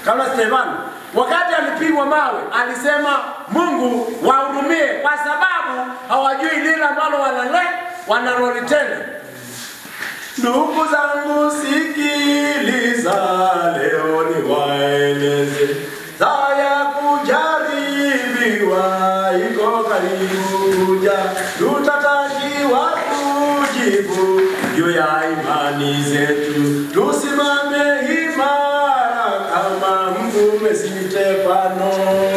kama Stefano wakati alipigwa mawe alisema Mungu wahurumie, kwa sababu hawajui lile ambalo wanale wanalolitenda. Ndugu zangu, sikiliza, leo ni waeleze saa ya kujaribiwa iko karibu kuja, tutatakiwa kujibu juu ya imani zetu, tusimame imara kama mtume Stefano.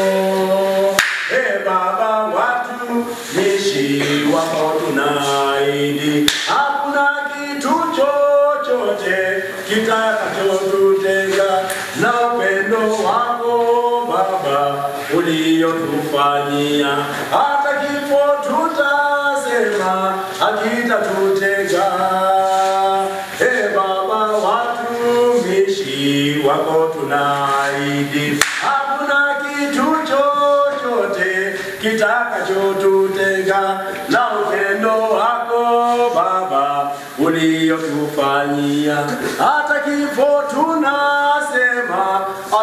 E Baba, watumishi wako tunaahidi, hakuna kitu chochote kitakachotutenga na upendo wako Baba uliotufanyia, hata kifo tutasema hakitatutenga. E Baba, watumishi wako tunaahidi, hakuna kitu chochote kitakachotutenga na upendo wako Baba uliotufanyia, hata kifo tunasema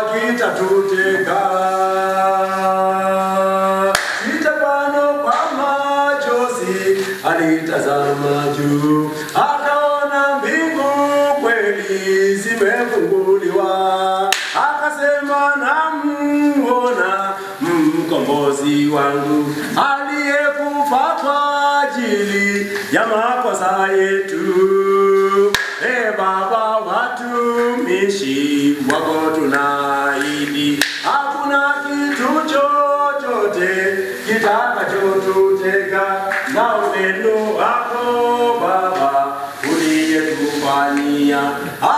hakitatutenga. Stefano kwa machozi alitazama juu, akaona mbingu kweli zimefunguliwa, akasema namuona mkombozi wangu aliyekufa kwa ajili ya makosa yetu. E Baba, watumishi wako tunaahidi, hakuna kitu chochote kitakachotutega na upendo wako Baba uliyetufanyia